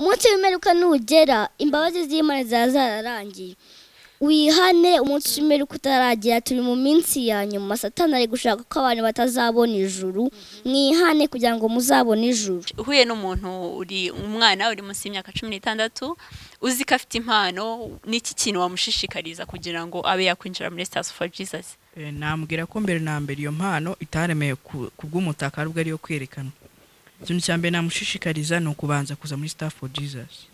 umunsi w'imperuka nugera imbabazi z'imana ziba zararangiye wihane umunsi w'imperuka utaragira turi mu minsi ya nyuma satani ari gushaka ko abantu batazabona ijuru mwihane kugira ngo muzabone ijuru uhuye n'umuntu uri umwana uri munsi y'imyaka cumi n'itandatu uzi ko afite impano n'iki kintu wamushishikariza kugira ngo abe yakwinjira muri sitasiyo foru jizasi nambwira ko mbere na mbere iyo mpano itaremeye ku bw'umutaka ahubwo ariyo kwerekana ikintu cya mbere namushishikariza ni ukubanza kuza muri sitari foru jizasi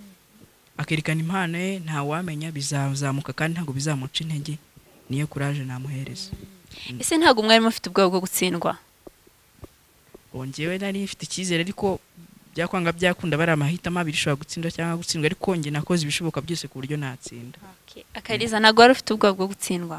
akerekana impano ye ntawamenya bizazamuka kandi ntabwo bizamuca intege niyo kuraje namuhereza ese ntabwo umwarimu ufite ubwoba bwo gutsindwa ngewe nari ifite icyizere ariko byakwanga byakunda bari amahitamo abiri ushobora gutsindwa cyangwa gutsindwa ariko njye nakoze ibishoboka byose ku buryo natsinda akariza ntabwo wari ufite ubwoba bwo gutsindwa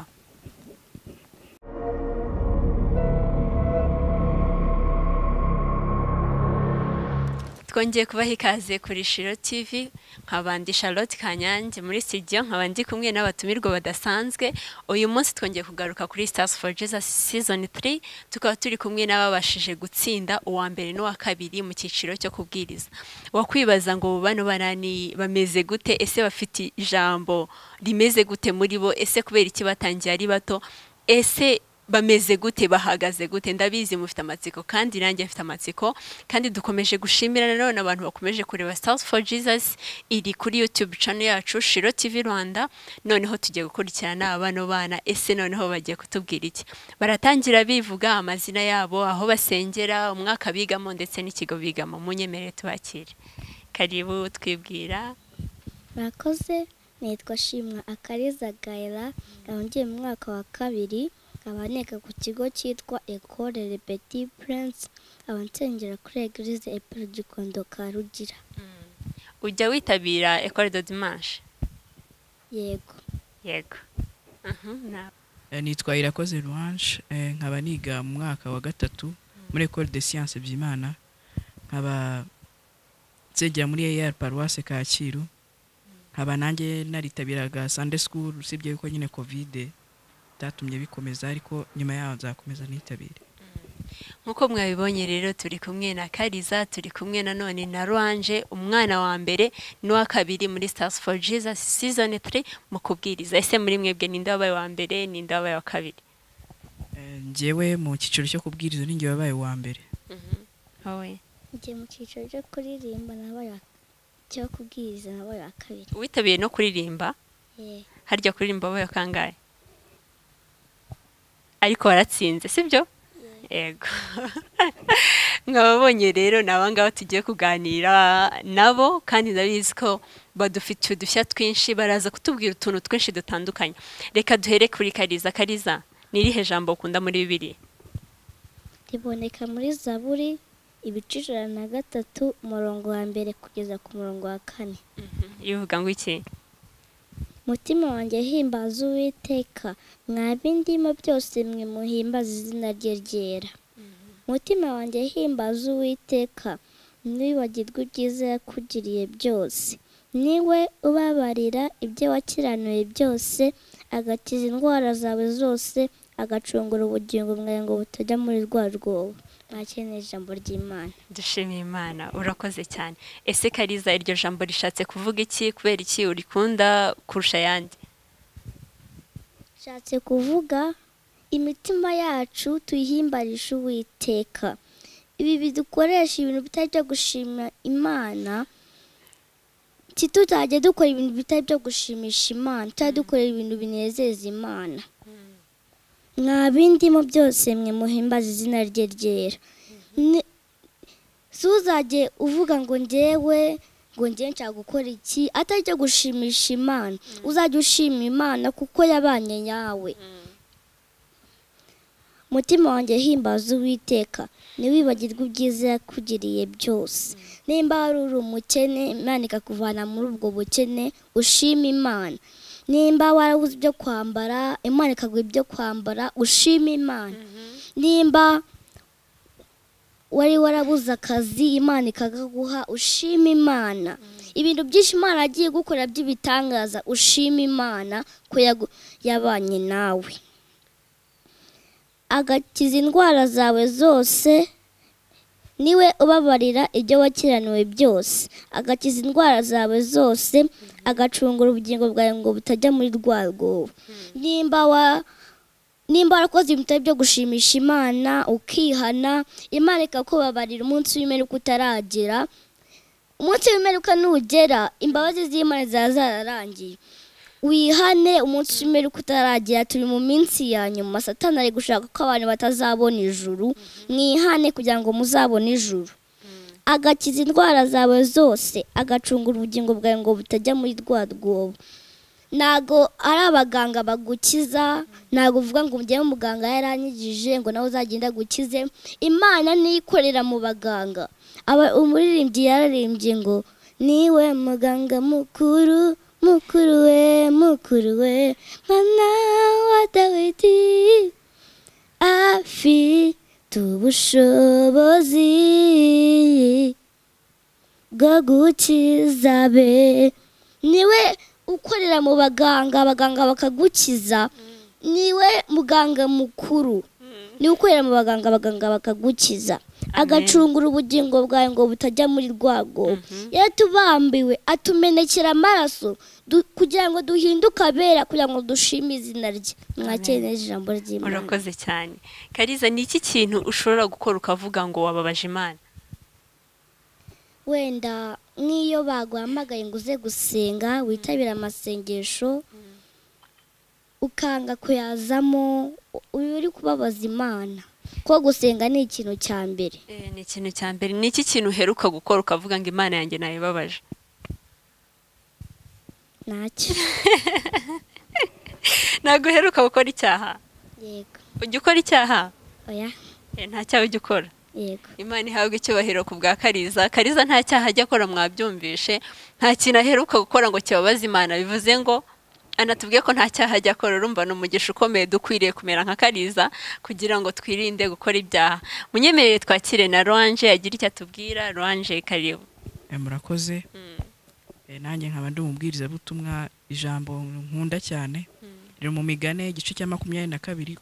twongeye kubaha ikaze kuri shiro tv nkabandi charlotte kanyange muri studio nkabandi kumwe n'abatumirwa badasanzwe uyu munsi twongeye kugaruka kuri stars for jesus season 3 tukaba turi kumwe n'ababashije gutsinda uwa mbere n'uwa kabiri mu cyiciro cyo kubwiriza wakwibaza ngo bano barani bameze gute ese bafite ijambo rimeze gute muri bo ese kubera iki batangiye ari bato ese bameze gute bahagaze gute ndabizi mufite amatsiko kandi nanjye mfite amatsiko kandi dukomeje gushimira nanone abantu bakomeje kureba Stars for Jesus iri kuri YouTube channel yacu Shiro TV Rwanda noneho tugiye gukurikirana abano bana ese noneho bagiye kutubwira iki baratangira bivuga amazina yabo aho basengera umwaka bigamo ndetse n'ikigo bigamo munyemerere tubakire karibu twibwira murakoze nitwa shimwa akariza gayira ngiye mu mwaka wa kabiri abaneka ku kigo cyitwa ecole le petit prince abansengera kuri eglise epera gikondo ka rugira ujya witabira ecole de dimanche yego yego nitwa irakoze ruwanshi nkaba niga mu mwaka wa gatatu muri ecole de science byimana nkaba nsengera muri eyari paruwase kacyiru nkaba nanjye naritabiraga sunday school usibye yuko nyine kovide byatumye bikomeza ariko nyuma yaho nzakomeza nitabire nk'uko mwabibonye rero turi kumwe na kariza turi kumwe na none na ruwanje umwana wa mbere n'uwa kabiri muri stars for jesus season 3 mu kubwiriza ese muri mwebwe ninde wabaye wa mbere ninde wabaye wa kabiri ngewe mu cyiciro cyo kubwiriza ninjye wabaye uwa mbere wowe njye mu cyiciro cyo kuririmba nabaye cyo kubwiriza nabaye wa kabiri witabiye no kuririmba harya kuririmba wabaye kangahe ariko waratsinze sibyo yego nkababonye rero ni abangaba tugiye kuganira nabo kandi ndabizi ko badufitiye udushya twinshi baraza kutubwira utuntu twinshi dutandukanye reka duhere kuri kariza kariza n'irihe jambo ukunda muri bibiri riboneka muri zaburi ibice ijana na gatatu umurongo wa mbere kugeza ku murongo wa kane rivuga ngo iki umutima wanjye himbaza uwiteka ndimo byose mwe muhimbaza izina rye ryera umutima wanjye himbaza uwiteka ntiwibagirwe ibyiza yakugiriye byose niwe ubabarira ibyo wakiranuye byose agakiza indwara zawe zose agacungura ubugingo bwawe ngo butajya muri rwa rwobo mwakeneye ijambo ry'imana dushimiye imana urakoze cyane ese kariza iryo jambo rishatse kuvuga iki kubera iki urikunda kurusha ayandi rishatse kuvuga imitima yacu tuyihimbarisha uwiteka ibi bidukoresha ibintu bitari byo gushima imana ntituzajye dukora ibintu bitari byo gushimisha imana tujya dukorera ibintu binezeza imana mwa bindimo byose mwe muhimbaza izina rye ryera ntuzajye uvuga ngo ngewe ngo ngewe nshaka gukora iki atari cyo gushimisha imana uzajya ushima imana kuko yabanye yawe umutima wanjye himbaza uwiteka ntiwibagirwe ubwiza yakugiriye byose nimba wari uri umukene imana ikakuvana muri ubwo bukene ushima imana nimba warabuze ibyo kwambara imana ikaguha ibyo kwambara ushima imana nimba wari warabuze akazi imana ikakaguha ushima imana ibintu byinshi imana agiye gukora by'ibitangaza ushima imana ko yabanye nawe agakiza indwara zawe zose niwe ubabarira ibyo wakiraniwe byose agakiza indwara zawe zose agacungura ubugingo bwawe ngo butajya muri rwa rwobo nimba wa nimba warakoze ibintu bitari byo gushimisha imana ukihana imana ikakubabarira umunsi w'imperuka utaragera umunsi w'imperuka nugera imbabazi z'imana ziba zararangiye wihane umunsi w'imperuka utaragera turi mu minsi ya nyuma satani ari gushaka ko abantu batazabona ijuru mwihane kugira ngo muzabone ijuru agakiza indwara zawe zose agacungura ubugingo bwawe ngo butajya muri rwa rwobo ntago ari abaganga bagukiza ntabwo uvuga ngo umujyeho umuganga yaranyigije ngo nawe uzagenda gukize imana niyo ikorera mu baganga aba umuririmbyi yararimbye ngo niwe muganga mukuru mukuru we mukuru we mwana wa dawidi afite ubushobozi bwo gukiza be niwe ukorera mu baganga abaganga bakagukiza niwe muganga mukuru niwe ukorera mu baganga abaganga bakagukiza agacungura ubugingo bwawe ngo butajya muri rwago yaratubambiwe atumenekera amaraso du- kugira ngo duhinduke abera kugira ngo dushime izina rye mwakire neza ijambo ry'imana urakoze cyane kariza ni iki kintu ushobora gukora ukavuga ngo wababaje imana wenda nk'iyo baguhamagaye ngo uze gusenga witabira amasengesho ukanga kuyazamo u- uba uri kubabaza imana ko gusenga ni ikintu cya mbere Eh, ni ikintu cya mbere ni iki kintu uheruka gukora ukavuga ngo imana yanjye nayibabaje ntacyo ntabwo uheruka gukora icyaha yego ujya ukora icyaha oya Eh, nta cyaha ujya ukora yego imana ihabwa icyubahiro ku bwa kariza kariza nta cyaha ajya akora mwabyumvishe nta kintu aheruka gukora ngo kibabaze imana bivuze ngo anatubwiye ko nta cyaha ajya akora urumva ni umugisha ukomeye dukwiriye kumera nka kariza kugira ngo twirinde gukora ibyaha munyemerere twakire na ruwanje yagira icyo atubwira ruwanje karibu Eh, murakoze Eh, nanjye nkaba ndi umubwirizabutumwa ijambo nkunda cyane riri mu migane igice cya makumyabiri na kabiri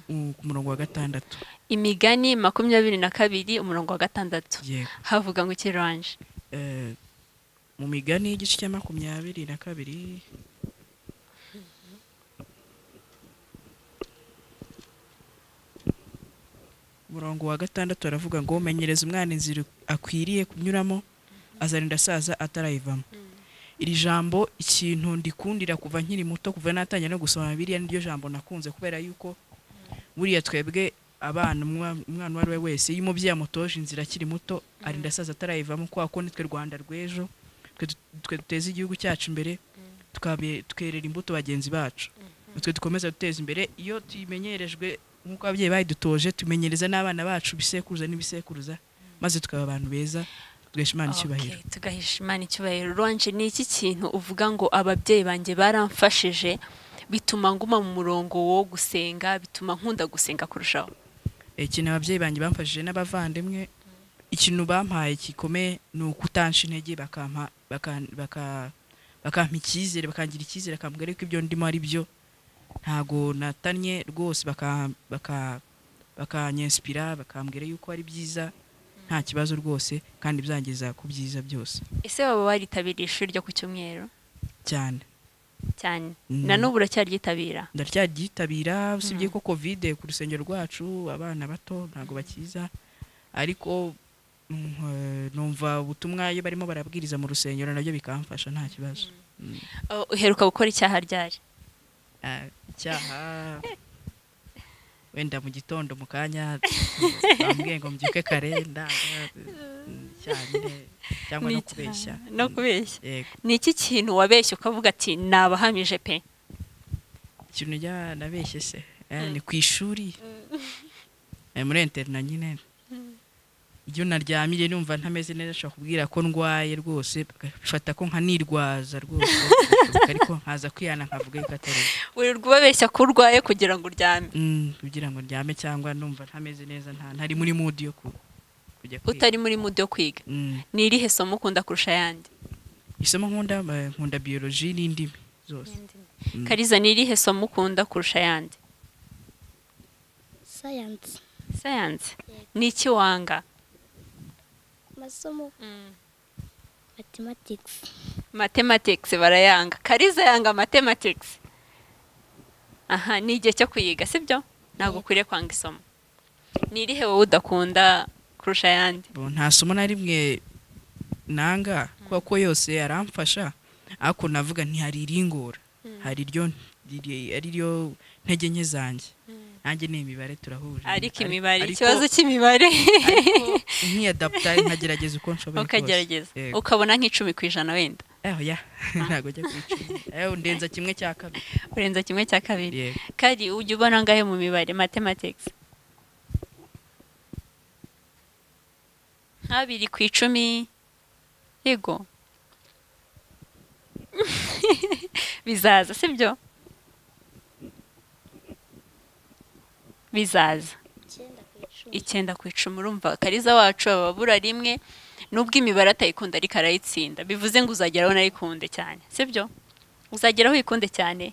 u- ku murongo wa gatandatu imigani makumyabiri na kabiri umurongo wa gatandatu yego havuga ngo iki ruwanje Eh, mu migani igice cya makumyabiri na kabiri umurongo wa gatandatu aravuga ngo menyereza umwana inzira akwiriye kunyuramo azarinda asaza atarayivamo iri jambo ikintu ndikundira kuva nkiri muto kuva natangira no gusoma biriya niryo jambo nakunze kubera yuko buriya twebwe abana umwa- umwana uwo ari we wese iyo umubyeyi amutoje inzira akiri muto arinda asaza atarayivamo kubera ko nitwe rwanda rw'ejo twe du- twe duteza igihugu cyacu imbere tukabe- tukerera imbuto bagenzi bacu nitwe dukomeza guteza imbere iyo tuyimenyerejwe nk'uko ababyeyi bayidutoje tumenyereza n'abana bacu bisekuruza n'ibisekuruza maze tukaba abantu beza tugesha imana icyubahiro Okay, tugahisha imana icyubahiro ruwanje ni iki kintu uvuga ngo ababyeyi banjye baramfashije bituma nguma mu murongo wo gusenga bituma nkunda gusenga kurushaho ikintu ababyeyi banjye bamfashije n'abavandimwe ikintu bampaye gikomeye ni ukutansha intege bakampa baka- baka- bakampa icyizere bakangira icyizere bakambwira ko ibyo ndimo ari byo ntago natanye rwose baka- baka- bakanyensipira bakambwira yuko ari byiza nta kibazo rwose kandi byangeza ku byiza byose ese waba waritabiriye ishuri ryo ku cyumweru cyane cyane Mm. na n'ubu uracyaryitabira ndaryagitabira usibye ko kovide ku rusengero rwacu abana bato ntabwo bakiza ariko mm, eh, numva ubutumwa iyo barimo barabwiriza mu rusengero nabyo bikamfasha nta kibazo Oh, uheruka gukora icyaha ryari Ah, icyaha wenda mu gitondo mu kanya bambwiye ngo mbyuke kare ndanga mm, cyane cyangwa Ni no icyaha. kubeshya no kubeshya yego ni iki kintu wabeshye ukavuga ati nabahamije pe ikintu rya nabeshye se Eh, ni ku ishuri Eh, muri interina nyine iyo naryamire numva ntameze neza nshobora kubwira ko ndwaye rwose bagafata ko nkanirwaza rwose ariko nkaza kwihana nkavuga yuko atari byo. wirirwa ubabeshya ko urwaye kugira ngo uryame Mm, kugira ngo ndyame cyangwa numva ntameze neza nta ntari muri mood yo ku- kujya kwiga. utari muri mudu yo kwiga Mm. ni irihe somo ukunda kurusha ayandi isomo nkunda eh, nkunda biology n'indimi zose Mm. kariza ni irihe somo ukunda kurusha ayandi sayansi sayansi ni iki wanga amasomo mathematics matematikisi barayanga kariza yanga matematikisi aha ni igihe cyo kuyiga sibyo ntabwo ukwiriye kwanga isomo ni irihe wowe udakunda kurusha ayandi Bo, nta somo na rimwe nanga kuko yose aramfasha ariko navuga ntihari iringora hari iryo riri- ari ryo ntege nke zanjye nanjye ni imibare turahuje ariko imibare Ariko- ikibazo cy'imibare ariko nkiyadapta nkagerageza uko nshoboye kose. ukagerageza Yego. ukabona nk'icumi ku ijana wenda Aho, ya ntabwo ajya kwicuma Aho, ndenza kimwe cya kabiri urenza kimwe cya kabiri yego kari ujya ubona angahe mu mibare matematikisi nk'abiri ku icumi yego bizaza sibyo bizaza icyenda ku icumi icyenda ku icumi urumva kariza wacu aba abura rimwe nubwo imibare atayikunda ariko arayitsinda bivuze ngo uzageraho nayikunde cyane sibyo uzageraho uyikunde cyane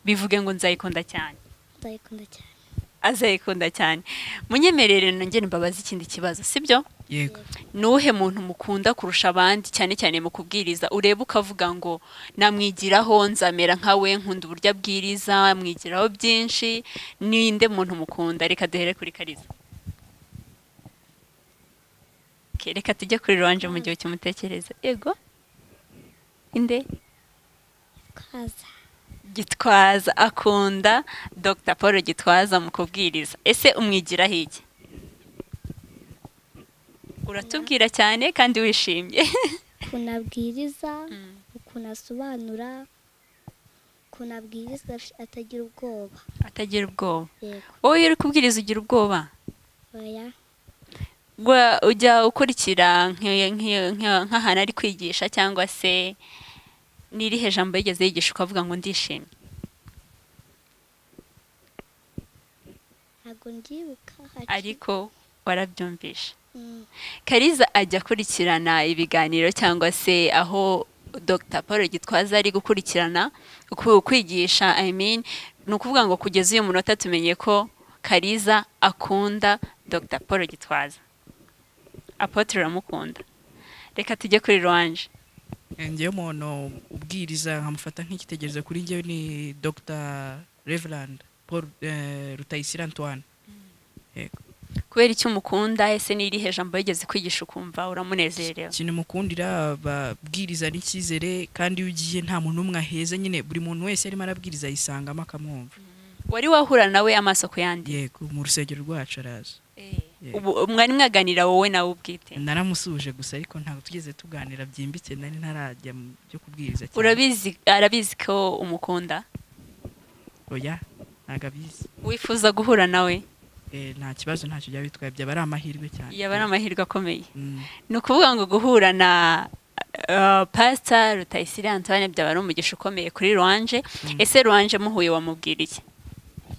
bivuge ngo nzayikunda cyane ndayikunda cyane azayikunda cyane munyemerere nongere mbabaze ikindi kibazo sibyo yego nuhe muntu mukunda kurusha abandi cyane cyane mu kubwiriza ureba ukavuga ngo namwigiraho nzamera nkawe nkunda uburyo abwiriza mwigiraho byinshi ninde muntu mukunda reka duhere kuri kariza Okay, reka tujye kuri rwanje mu gihe kimutekereza yego inde kaza gitwaza akunda dr paul gitwaza mu kubwiriza ese umwigiraho iki uratubwira cyane kandi wishimye ukuntu abwiriza ukuntu asobanura ukuntu abwiriza atagira ubwoba atagira ubwoba yego wowe iyo uri kubwiriza ugira ubwoba oya Gwa- ujya ukurikira nk'iyo- nk'iyo- nk'iyo- nk'ahantu ari kwigisha cyangwa se n'irihe jambo yigeze yigisha ukavuga ngo ndishimye ntabwo ndibuka hari ariko warabyumvisha Mm, kariza ajya akurikirana ibiganiro cyangwa se aho dr paul gitwaza ari gukurikirana ku- kwigisha i mean ni ukuvuga ngo kugeza uyu munota tumenye ko kariza akunda dr paul gitwaza apotre uramukunda reka tujye kuri ruwanje ngewe umuntu ubwiriza nkamufata nk'ikitegererezo kuri njyewe ni dr reverand paul eh, rutayisire antoine yego kubera icyo umukunda ese n'irihe jambo yigeze kwigisha ukumva uramunezerewe ikintu mukundira babwiriza n'icyizere kandi iyo ugiye nta muntu n'umwe aheze nyine buri muntu wese arimo arabwiriza yisangamo akamwumva wari wahura nawe amaso ku yandi yego mu rusengero rwacu araza ubu mwari mwaganira wowe nawe ubwite naramusuhuje gusa ariko ntabwo tugeze tuganira byimbitse nari ntarajya mu byo kubwiriza cyane. urabizi arabizi ko umukunda oya ntabwo abizi wifuza guhura nawe Eh, nta kibazo ntacyo byaba bitwaye byaba ari amahirwe cyane yaba ari amahirwe akomeye Mm. ni ukuvuga ngo guhura na uh, pasita rutayisire antoine byaba ari umugisha ukomeye kuri ruwanje ese ruwanje muhuye wamubwira iki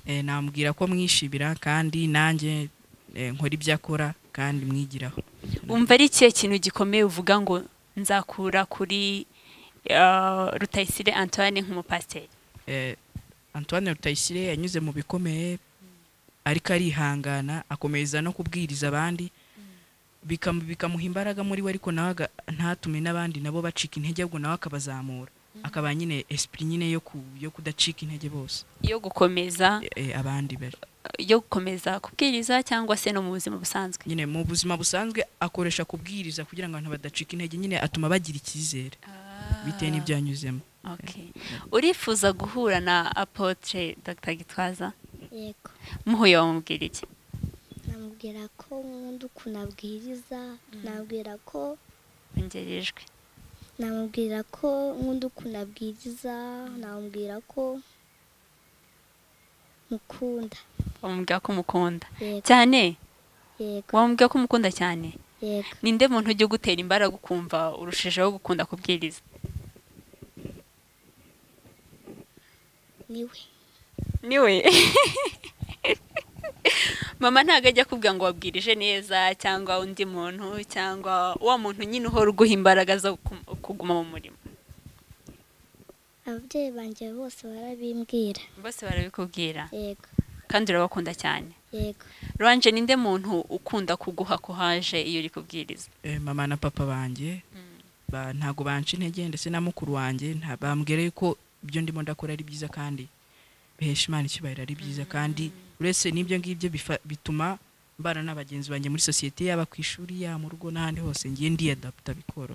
Eh, namubwira ko mwishimira kandi nanjye eh, nkora ibyo akora kandi mwigiraho wumva ari ikihe kintu gikomeye uvuga ngo nzakura kuri uh, rutayisire antoine nk'umupasiteri Eh, antoine rutayisire yanyuze mu bikomeye ariko arihangana akomeza no kubwiriza abandi bikamu- bikamuha imbaraga muri we ariko nawe aga- ntatume n'abandi nabo bacika intege ahubwo nawe akabazamura akaba nyine esprit nyine yo, ku, yo kudacika intege bose yo gukomeza eh, abandi bari yo gukomeza kubwiriza cyangwa se no mu buzima busanzwe nyine mu buzima busanzwe akoresha kubwiriza kugira ngo abantu badacika intege nyine atuma bagira icyizere bitewe n'ibyo yanyuzemo Okay. urifuza guhura na apotre dr gitwaza yego muhuye wamubwira iki namubwira ko nkunda ukuntu abwiriza namubwira ko ongerejwe namubwira ko nkunda ukuntu abwiriza namubwira ko mukunda wamubwira ko umukunda yego cyane yego wamubwira ko umukunda cyane yego ninde muntu ujya ugutera imbaraga ukumva urushijeho gukunda kubwiriza niwe niwe mama ntabwo ajya akubwira ngo wabwirije neza cyangwa undi muntu cyangwa wa muntu nyine uhora uguha imbaraga zo gu- kuguma mu murimo ababyeyi banjye bose barabimbwira bose barabikubwira yego kandi urabakunda cyane yego ranje ninde muntu ukunda kuguha kuhaje iyo uri kubwiriza Eh, mama na papa banjye ba- ntago banca intege ndetse na mukuru wanjye nta- bambwira yuko ibyo ndimo ndakora ari byiza kandi bihesha imana icyubahiro ari byiza kandi uretse n'ibyo ngibyo bifa- bituma mbana na bagenzi banjye muri sosiyete yaba ku ishuri yaba mu rugo n'ahandi hose ngiye ndiyadaputa bikoro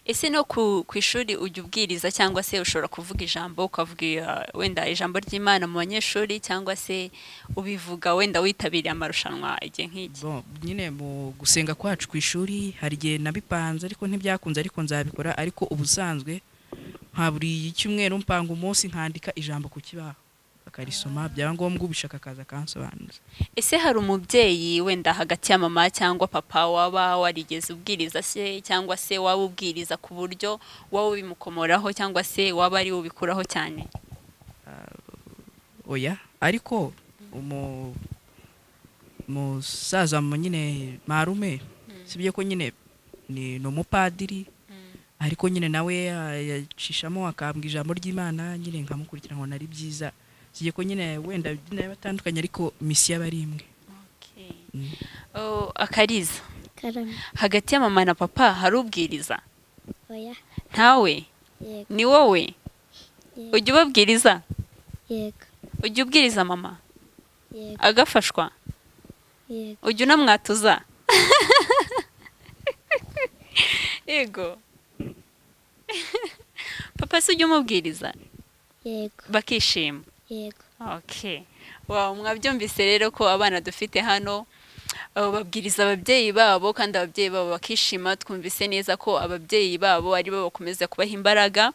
ese no ku ku ishuri ujya ubwiriza cyangwa se ushobora kuvuga ijambo ukavuga uh, wenda ijambo ry'imana mu banyeshuri cyangwa se ubivuga wenda witabiriye amarushanwa igihe nk'iki bon nyine mu gusenga kwacu ku ishuri hari igihe nabipanze ariko ntibyakunze ariko nzabikora ariko ubusanzwe nka buri cyumweru mpanga umunsi nkandika ijambo ku kibaho bakarisoma byaba ngombwa ubishaka akaza akansobanuza ese hari umubyeyi wenda hagati ya mama cyangwa papa waba warigeze ubwiriza se cyangwa se waba ubwiriza ku buryo wowe ubimukomoraho cyangwa se waba ari we ubikuraho cyane oya ariko umu umusaza mu- nyine marume sibyo ko nyine ni ni umupadiri ariko nyine nawe ya- yacishamo akambwa ijambo ry'imana nyine nkamukurikira nkabona ari byiza sibyo ko nyine wenda nayo batandukanye ariko misiyo aba ari imwe Mm. Oh, akariza karame hagati ya mama na papa hari ubwiriza oya ntawe yego ni wowe yego ujya ubabwiriza yego ujya ubwiriza mama yego agafashwa yego ujya unamwatuza yego papa se ujya umubwiriza yego bakishima yego okay wow mwabyumvise rero ko abana dufite hano abo babwiriza ababyeyi babo kandi ababyeyi babo bakishima twumvise neza ko ababyeyi babo ari bo bakomeza kubaha imbaraga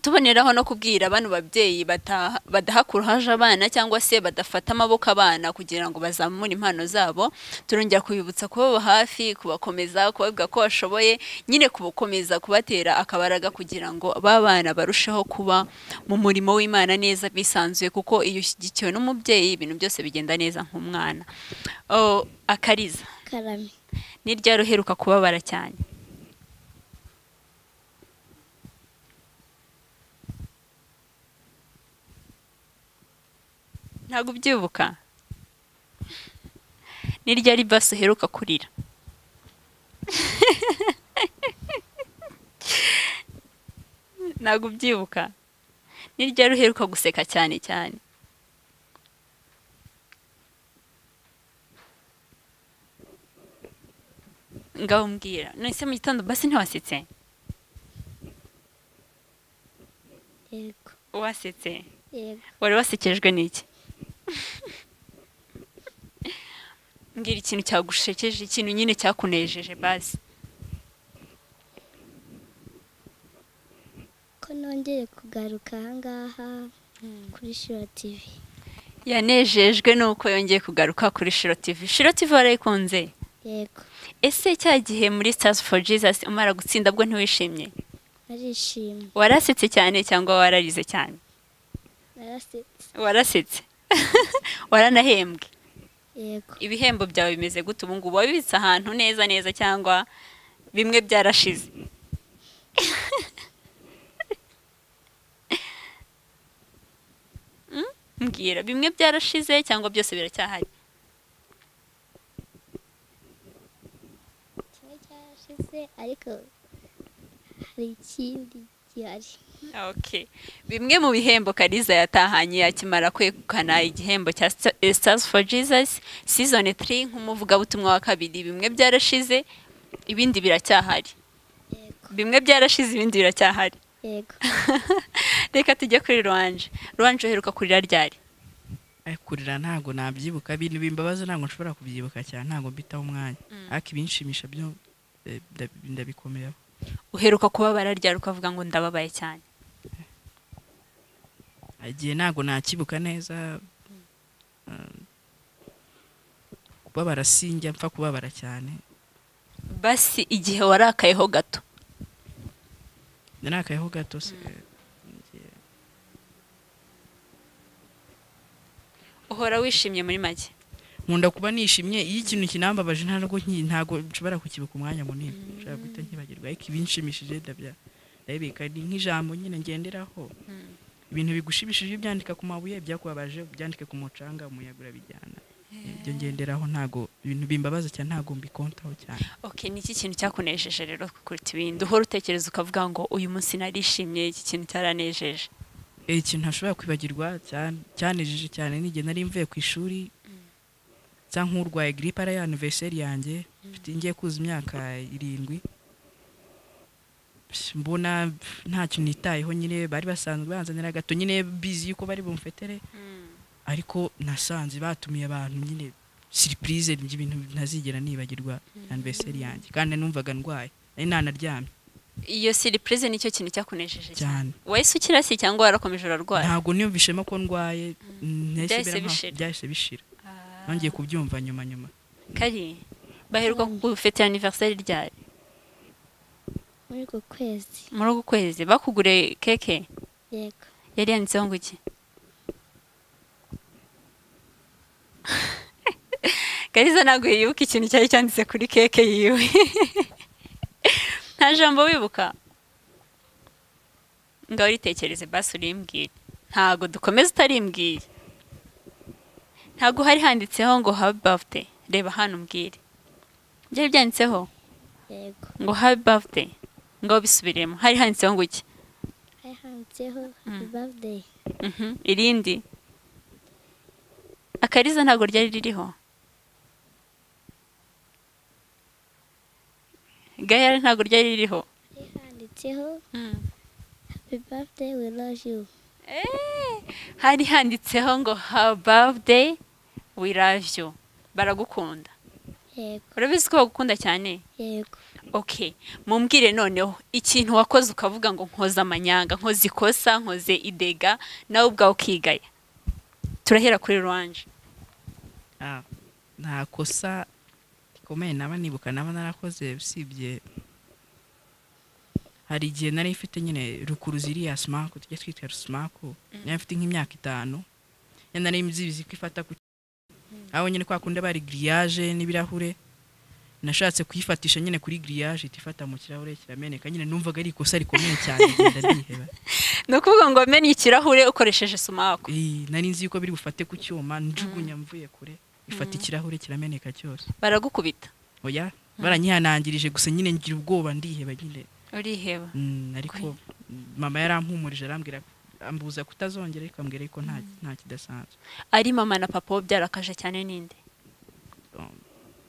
tuboneraho no kubwira bano babyeyi bata- badaha kuruhaje abana cyangwa se badafata amaboko abana kugira ngo bazamure impano zabo turongera kubibutsa kubaba hafi kubakomeza kubabwira ko bashoboye nyine kubakomeza kubatera akabaraga kugira ngo ba bana barusheho kuba mu murimo w'imana neza bisanzuye kuko iyo ushyigikiwe n'umubyeyi ibintu byose bigenda neza nk'umwana Oh, akariza karame ni ryari uheruka kubabara cyane ntabwo ubyibuka ni ryari basi uheruka kurira ntabwo ubyibuka ni ryari uheruka guseka cyane cyane ngaho mbwira none mu gitondo basi ntiwasetse yego wasetse yego wari wasekejwe n'iki mbwira ikintu cyagushekeje ikintu nyine cyakunejeje basi ko nongeye kugaruka ahangaha kuri shiro tivi yanejejwe nuko yongeye kugaruka kuri shiro tivi shiro tivi warayikunze yego ese cya gihe muri stars for jesus umara gutsinda bwo ntiwishimye narishimye warasetse cyane cyangwa wararize cyane narasetse warasetse waranahembwe yego ibihembo byawe bimeze gute ubu ngubu wabibitse ahantu neza neza cyangwa bimwe byarashize Mm? mbwira bimwe byarashize cyangwa byose biracyahari kimwe cyarashize ariko hari ikindi gihari okay bimwe mu bihembo kariza yatahanye akimara kwegukana igihembo cya Sta- stars for jesus season 3 nk'umuvugabutumwa wa kabiri bimwe byarashize ibindi biracyahari yego bimwe byarashize ibindi biracyahari yego reka tujye kuri ruwanje ruwanje uheruka kurira ryari Ay, kurira ntabwo nabyibuka ibintu bimbabaza ntabwo nshobora kubyibuka cyane ntabwo mbitaho umwanya ariko ibinshimisha byo eh, nda- ndabikomeyeho uheruka kubabara ryari ukavuga ngo ndababaye cyane igihe ntabwo nakibuka neza um, kubabara sinjya mpfa kubabara cyane basi igihe warakayeho gato nakayeho gato se uhora wishimye muri make nkunda kuba nishimye iyo ikintu kinambabaje ntabwo nki- ntabwo nshobora kukibuka umwanya munini nshobora guhita nkibagirwa ariko ibinshimishije ndabya ndabibika ni nk'ijambo nyine ngenderaho ibintu bigushimishije iyo ubyandika ku mabuye byakubabaje byandike ku mucanga umuyaga urabijyana ibyo ngenderaho ntago ibintu bimbabaza cyane ntago mbikontaho cyane okay ni iki kintu cyakunejeje rero kuruta ibindi uhora utekereza ukavuga ngo uyu munsi narishimye iki kintu cyaranejeje Eh, ikintu ntashobora kwibagirwa cyane cyanejeje cyane n'igihe nari mvuye ku ishuri nsa nk'urwaye grippe ari anniversaire yanjye mfite ngiye kuza imyaka irindwi Psh, mbona pf, ntacyo nitayeho nyine bari basanzwe banzanira gato nyine bizi yuko bari bumfetere ariko nasanze batumiye abantu nyine surprise ibintu ntazigera nibagirwa anniversaire yanjye kandi numvaga ndwaye nari nanaryamye iyo siripurize nicyo kintu cyakunejeje cyane cyane wahise ukirasi cyangwa warakomeje urarwara ntabwo niyumvishemo ko ndwaye nahise Byahise mbera nkaho bishira. byahise bishira nongeye kubyumva nyuma nyuma kari baheruka gufite aniveriseri ryari muri uku kwezi muri uku kwezi bakuguriye keke yego yari yanditseho ngo iki kariza ntabwo yibuka ikintu cyari cyanditse kuri keke yiwe nta jambo wibuka ngaho uritekereze basi urimbwire ntabwo dukomeza utarimbwiye ntabwo hari handitseho ngo habi bafute reba hano umbwire byari byanditseho yego ngo habi bafute ngaho bisubiremo hari handitseho ngo iki hari handitseho happy birthday Mhm, irindi akariza ntabwo ryari ririho gayari ntabwo ryari ririho hari handitseho happy birthday we love you Eh, hari handitseho ngo hawa bafudeyi wiravyo baragukunda yego urabizi ko bagukunda cyane yego okay mumbwire noneho ikintu wakoze ukavuga ngo nkoze amanyanga nkoze ikosa nkoze idega nawe ubwawe ukigaya turahera kuri ruwanje Ah, nta kosa rikomeye naba nibuka naba narakoze usibye hari igihe nari mfite nyine rukuru ziriya simaku tujya twita simaku nari mfite nk'imyaka itanu ya nari mzibizi ko ifata ku aho nyine kwa kundi bari giriyaje n'ibirahure nashatse kuyifatisha nyine kuri giriyaje ihita ifata mu kirahure kirameneka nyine numvaga ari ikosa rikomeye cyane ngenda ndiheba ni ukuvuga ngo menye ikirahure ukoresheje sumaku Eh, nari nzi yuko biri bufate ku cyuma njugunya mvuye kure ifata ikirahure kirameneka cyose baragukubita oya baranyihanangirije gusa nyine ngira ubwoba ndiheba nyine uriheba Mm, ariko mama yarampumurije arambwira ambuza kutazongera ariko ambwira yuko nta nta kidasanzwe ari mama na papa byarakaje cyane ninde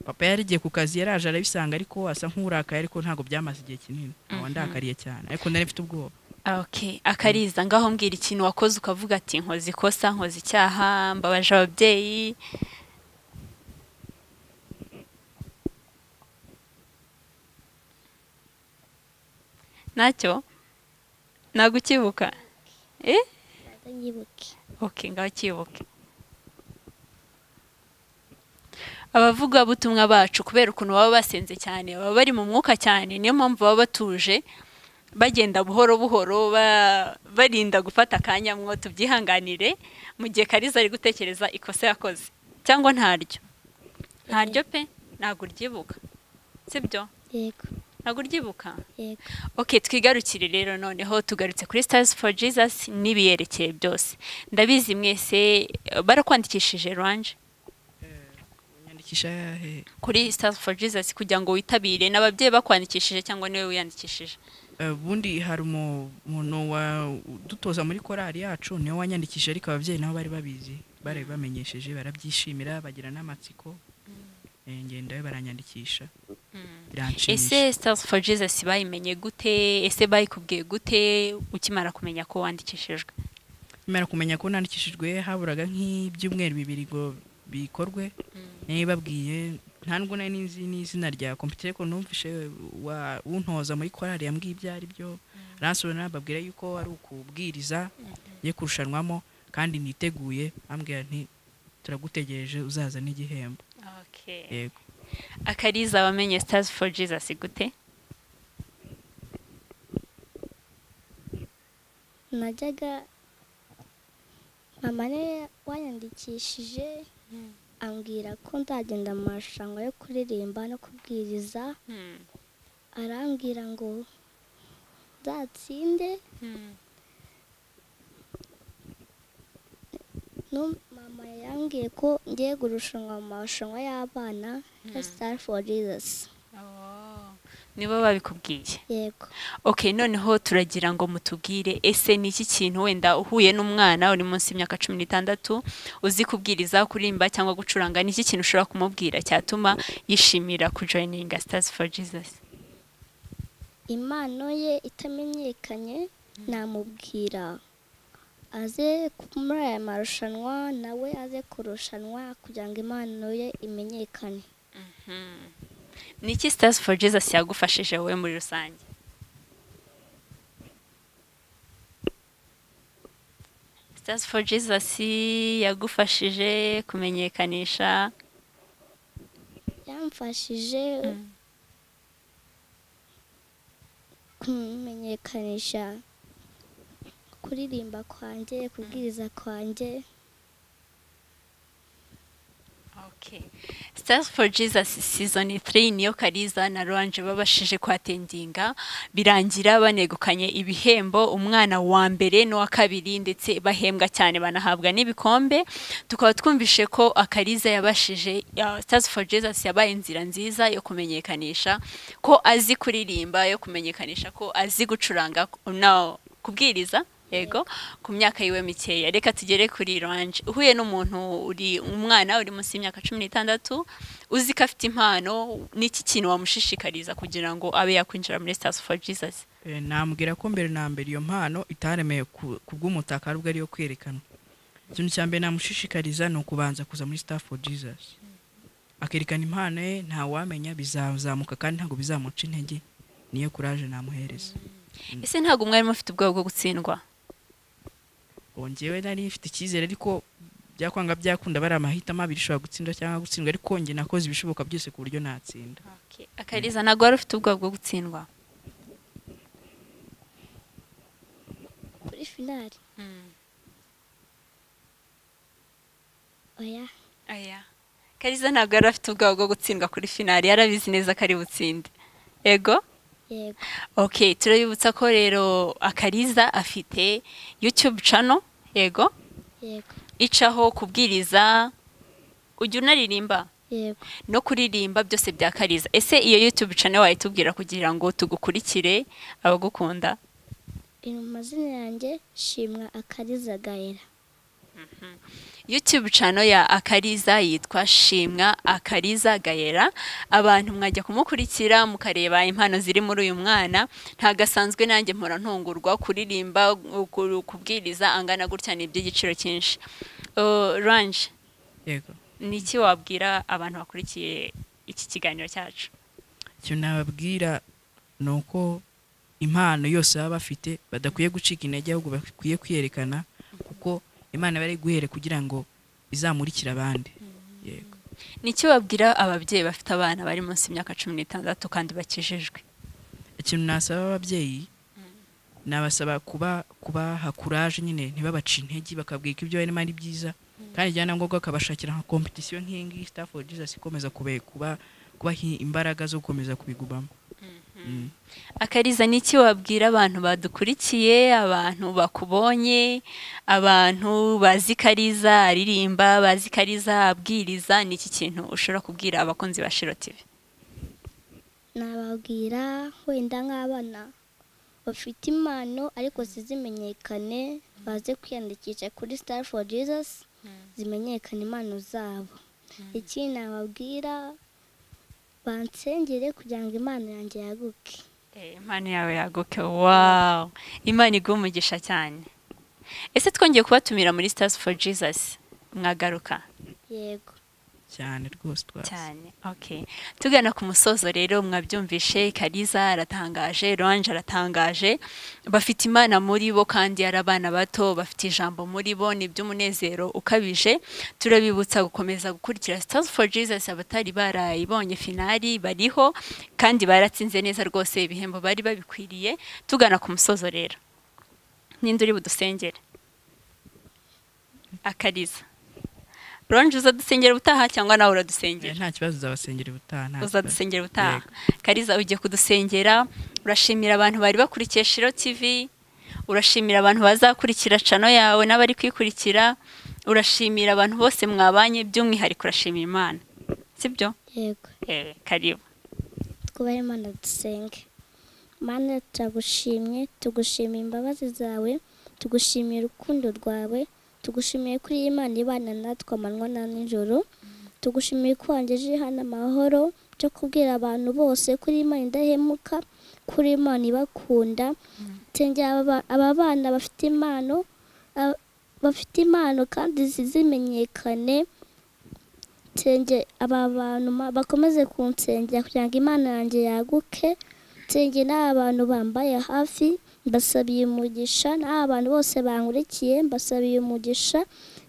papa yari igiye ku kazi yaraje arabisanga ariko asa nk'urakaye ariko ntabwo byamaze igihe kinini aho ndakariye cyane ariko nari mfite ubwoba okay akariza ngaho mbwira ikintu wakoze ukavuga ati nkoze ikosa nkoze icyaha mbabaje ababyeyi ntacyo ntabwo ukibuka eh ntabwo nyibuke okay ngaho kibuke abavugabutumwa bacu kubera ukuntu baba basenze cyane baba bari mu mwuka cyane niyo mpamvu baba batuje bagenda buhoro buhoro ba- barinda gufata akanya mwo tubyihanganire mu gihe kariza ari gutekereza ikosa yakoze cyangwa ntaryo ntaryo pe ntabwo uryibuka sibyo yego ntabwo uryibuka yego Ok twigarukire rero noneho tugarutse kuri Stars for Jesus n'ibiyerekeye byose ndabizi mwese eh, barakwandikishije Rwanje nyandikisha he kuri Stars for Jesus kugira ngo witabire n'ababyeyi bakwandikishije cyangwa niwe wiyandikishije ubundi hari umu- umuntu wa- udutoza muri korali yacu niwe wanyandikishije ariko ababyeyi nabo bari babizi bari bamenyesheje barabyishimira bagira n'amatsiko Eh, ngenda we baranyandikisha biranshimisha ese Stars for Jesus bayimenye gute ese bayikubwiye gute ukimara kumenya ko wandikishijwe nimara kumenya ko nandikishijwe haburaga nk'ibyumweru bibiri ngo bikorwe nabibabwiye nta nubwo nari nizi n'izina rya kompiyuta ariko numvishe wa- untoza muri korali yambwiye ibyo ari byo aransura nababwira yuko ari ukubwiriza ye kurushanwamo kandi niteguye ambwira nti turagutegereje uzaza n'igihembo yego akariza wamenye Stars for Jesus gute najyaga mama niwe wanyandikishije ambwira ko nzagenda mu marushanwa yo kuririmba no kubwiriza Hmm. arambwira ngo nzatsinde no mama yambwiye ko ngiye kurushanwa mu marushanwa y'abana ya sitari foru jizasi nibo babikubwiye yego ok noneho turagira ngo mutubwire ese ni iki kintu wenda uhuye n'umwana uri munsi y'imyaka cumi n'itandatu uzi kubwiriza kuririmba cyangwa gucuranga ni iki kintu ushobora kumubwira cyatuma yishimira kujoyininga sitazi foru jizasi impano ye itamenyekanye namubwira aze muri aya marushanwa nawe aze kurushanwa kugira ngo impano ye imenyekane ni iki sitazi foru jizasi yagufashije wowe muri rusange sitazi foru jizasi yagufashije kumenyekanisha yamfashije Mm. kumenyekanisha kuririmba kwanjye kubwiriza kwanjye Okay. Stars for Jesus season 3 niyo Kariza na Ruanje babashije kwatendinga birangira banegukanye ibihembo umwana wa mbere n'uwa kabiri ndetse bahembwa cyane banahabwa n'ibikombe tukaba twumvishe ko Akariza yabashije ya, Stars for Jesus yabaye inzira nziza yo kumenyekanisha ko azi kuririmba yo kumenyekanisha ko azi gucuranga no kubwiriza yego ku myaka yiwe mikeya reka tugere kuri ranje uhuye n'umuntu uri umwana uri munsi y'imyaka cumi n'itandatu uzi ko afite impano n'iki kintu wamushishikariza kugira ngo abe yakwinjira muri sitasi foru jizasi Eh, namubwira ko mbere na mbere iyo mpano itaremeye ku ku bw'umutaka ahubwo ariyo kwerekanwa ikintu cya mbere namushishikariza ni ukubanza kuza muri staff for jesus akerekana impano ye ntawamenya bizazamuka kandi ntabwo bizamuca intege niyo kuraje namuhereza ese ntabwo umwarimu ufite ubwoba bwo gutsindwa ongewe nari mfite icyizere ariko byakwanga byakunda bari amahitamo abiri ushobora gutsinda cyangwa gutsindwa ariko njye nakoze ibishoboka byose ku buryo natsinda akariza ntabwo wari ufite ubwoba bwo gutsindwa kuri finali oya aya kariza ntabwo yari afite ubwoba bwo gutsindwa kuri finali yarabizi neza ko ari butsinde yego yego ok turabibutsa ko rero akariza afite yutube cano yego yego icaho kubwiriza ujya unaririmba yego no kuririmba byose bya kariza ese iyo yutube cano wayitubwira kugira ngo tugukurikire abagukunda biri mu mazina yanjye shimwa akariza gahera yutube cano ya akariza yitwa shimwa akariza gayera abantu mwajya kumukurikira mukareba impano ziri muri uyu mwana ntagasanzwe nanjye mpora ntungurwa kuririmba ku- kubwiriza angana gutya ni iby'igiciro cyinshi Uh, ranje yego ni iki wabwira abantu bakurikiye iki kiganiro cyacu icyo nababwira ni uko impano yose baba bafite badakwiye gucika intege ahubwo bakwiye kwiyerekana kuko imana bari guhere kugira ngo izamurikire abandi yego ni iki wabwira ababyeyi bafite abana bari munsi y'imyaka cumi n'itandatu kandi bakijijwe ikintu nasaba ababyeyi nabasaba kuba kubaha kuraje nyine ntibabace intege bakabwira ko ibyo barimo ari byiza kandi ibyanangombwa bakabashakira nka kompetisiyo nk'iyingiyi sitafu jesus ikomeza kube- kuba kubaha imbaraga zo gukomeza kubigumamo Mm. akariza ni iki wabwira abantu badukurikiye abantu bakubonye abantu bazi kariza aririmba bazi kariza abwiriza ni iki kintu ushobora kubwira abakunzi ba shiro tivi nababwira wenda nk'abana bafite impano ariko zizimenyekane baze kwiyandikisha kuri sitari foru jesus zimenyekane impano zabo ikindi nababwira bansengere kugira ngo impano yanjye yaguke impano yawe yaguke wawu imana iguha umugisha cyane ese twongeye kubatumira muri sitasi foru jizasi mwagaruka yego cyane rwose twazi cyane okay tugana ku musozo rero mwabyumvishe kariza aratangaje ranje aratangaje bafite imana muri bo kandi ari abana bato bafite ijambo muri bo ni iby'umunezero ukabije turabibutsa gukomeza gukurikira stars for jesus abatari barayibonye finali bariho kandi baratsinze neza rwose ibihembo bari babikwiriye tugana ku musozo rero ninde uri budusengere akariza ronje uza dusengera ubutaha cyangwa nawe uradusengera Eh, nta kibazo uzabasengera ubutaha nta kibazo. uzadusengera ubutaha kariza ugiye kudusengera urashimira abantu bari bakurikiye shiro tv urashimira abantu bazakurikira cano yawe n'abari kwikurikira urashimira abantu bose mwabanye by'umwihariko urashimira imana sibyo yego Eh, karibu twubahe imana dusenge mana turagushimye tugushimiye imbabazi zawe tugushimiye urukundo rwawe tugushimiye kuri iyi mana ibana natwe amanywa na nijoro tugushimiye ko wangejeje hano amahoro byo kubwira abantu bose kuri imana idahemuka kuri imana ibakunda nsengera aba ba- aba bana bafite impano aba- bafite impano kandi zimenyekane nsenge aba bantu ma- bakomeze kunsengera kugira ngo imana yanjye yaguke nsenge n'aba bantu bambaye hafi mbasabiye umugisha n'aba bantu bose bankurikiye mbasabiye umugisha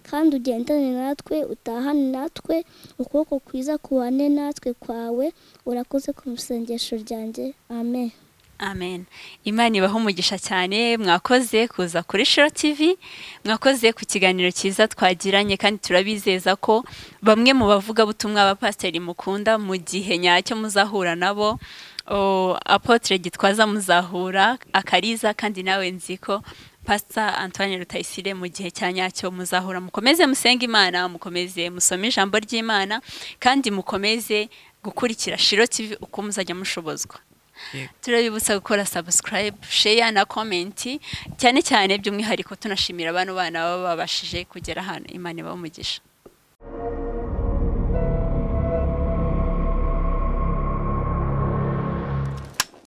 kandi ugendane natwe utahane natwe ukuboko kwiza kubane natwe kwawe urakoze ku isengesho ryanjye amen amen imana ibaha umugisha cyane mwakoze kuza kuri shiro tivi mwakoze ku kiganiro cyiza twagiranye kandi turabizeza ko bamwe mu bavugabutumwa abapasiteri mukunda mu gihe nyacyo muzahura nabo o, apotre gitwaza muzahura akariza kandi nawe nzi ko pasita antoine rutayisire mu gihe cya nyacyo muzahura mukomeze musenge imana mukomeze musome ijambo ry'imana kandi mukomeze gukurikira shiro tivi uko muzajya mushobozwa Yego. turabibutsa gukora subscribe share na comment cyane cyane by'umwihariko tunashimira abantu bana baba babashije kugera hano imana ibaha umugisha